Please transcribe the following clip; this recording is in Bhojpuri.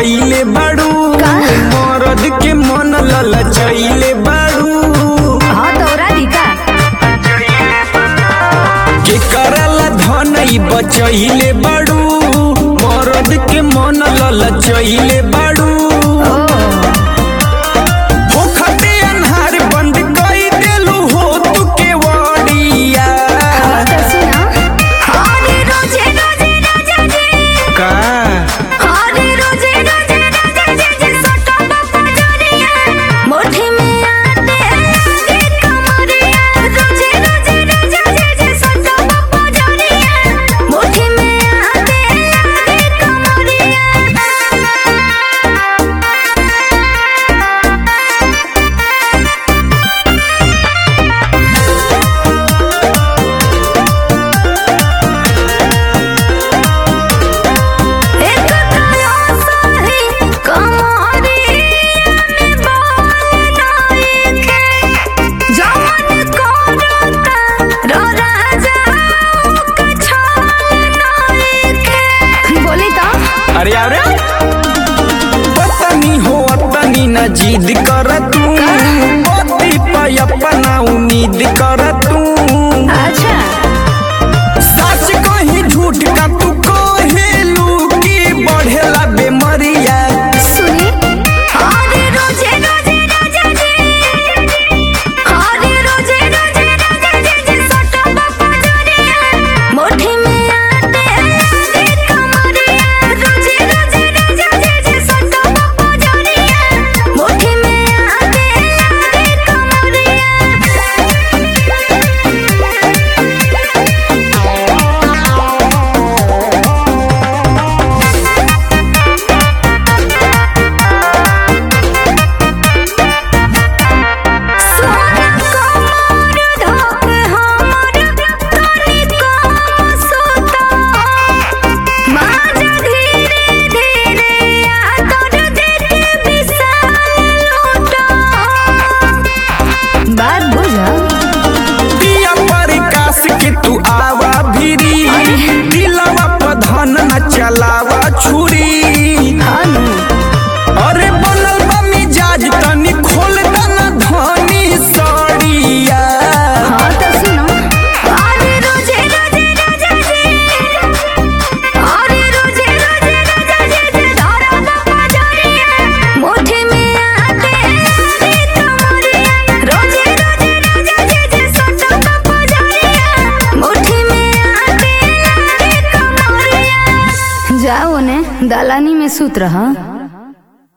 कइले बाड़ू का? मरद के मन ललचैले बाड़ू हाँ तोरा दिका के करला धनई बचैले बाड़ू मरद के मन ललचैले बाड़ू ओ होखते अन्हार बंद कई देलू हो तू के वड़िया हाँ तो सुना अरे रोजे रोजे राजा जी का अरे रोजे रोजे राजा जी जी सटा बापा जोरिया मुट्ठी में आते आगे कमरिया रोजे रोजे राजा जी जी सटा बापा जोरिया मुट्ठी में आते आगे कमरिया एक काया साही कमरिया में बाल नाइके जवन कोरता रो राजा का छाल नाइके बोली तो अरे अरे पतनी हो तनी न जिद कर तू पति पे अपना उम्मीद कर तू अच्छा सच कहीं झूठ का तू कहेलू की बढ़ेला बेमरिया सुनी अरे रोजे रोजे राजा जी अरे रोजे रोजे राजा जी जी सटा बापा जोरिया मुट्ठी में आते आगे कमरिया रोजे रोजे राजा जी जी सटा बापा जोरिया मुट्ठी में आते आगे सोना कमर धोक हमर तनी कम सोता माजा धीरे धीरे आदर देके विशाल लूटा बात बुझा दिया प्रकाश के तू आवा भिरी दिलवा पर धन न चलावा छुरी हानू अरे बनल बा मिजाज तनी खोल दना धनी सड़िया हाँ तो सुनो अरे रोजे रोजे राजा जी अरे रोजे रोजे राजा जी जी धरा बापा जोरिया मुट्ठी में आते आगे कमरिया रोजे रोजे राजा जी जी सटा बापा जोरिया मुट्ठी में आते आगे कमरिया जाओ ने दालानी में सूत रहा